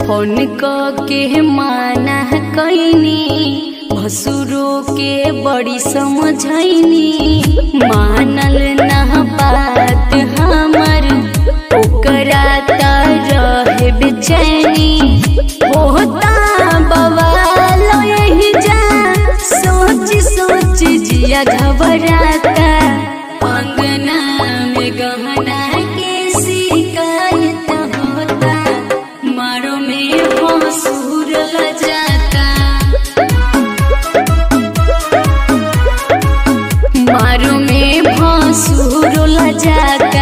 phone क के माना कैनी भसुरो के बड़ी समझैनी मानल ना बात हमर ओकरा त रहे बेचैनी होता बवाल यही जा सोच सोच जिया घबराता अंगना में गहना के शिकायत होता मारो में भसुर जाता मारो में भसुर जाता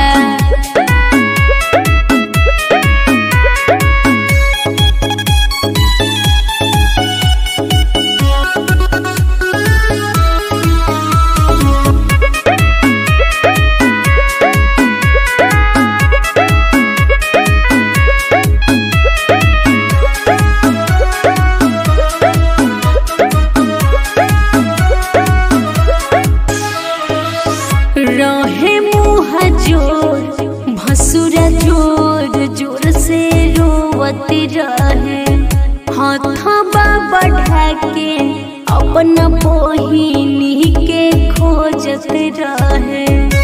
रहे मुँह जोर भसुरा जोर जोर से रोवत रहे हथबा बढ़ा के अपना बहिनी के खोजत रहे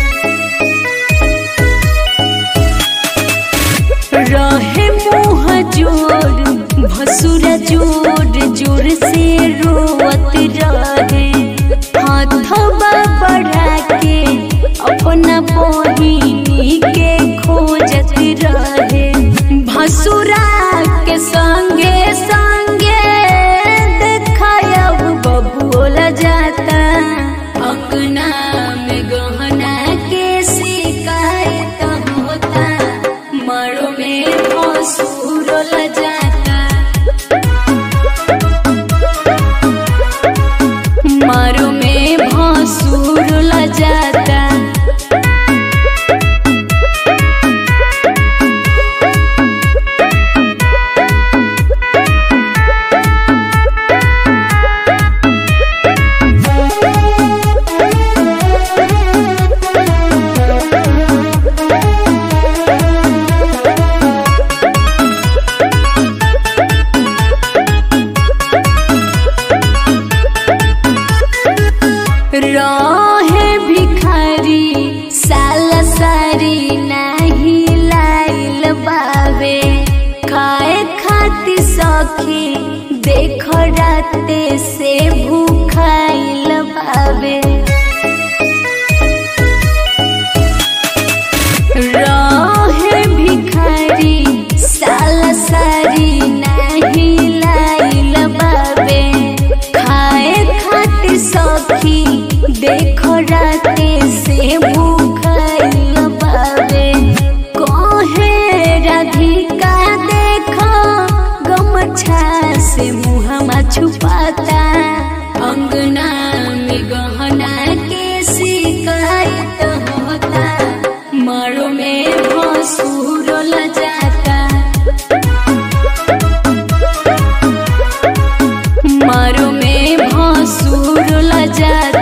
रहे मुँह जोर भसुरा जोर जोर से रोवत रहे हाथबा बढ़ा के अपना बहिनी के खोजत रहे भसुरा के संगे संगे देखायब बबुल जाता अंगना में गहना के शिकायत होता मरो में भसुर जाता मारो में भसुर जाता रहे भिखारी साला सारी नाही लाइल बावे खाए खाती सखी देख राते से भूखाइल बावे रहे भिखारी साला सारी नाही लाइल बावे खाए खाती सखी देखो राते से भूखाइल बावे कहे राधिका देखो गमछा से मुहमा छुपाता अंगना में गहना के शिकायत होता मारो में भसुर जाता मारो में भसुर जाता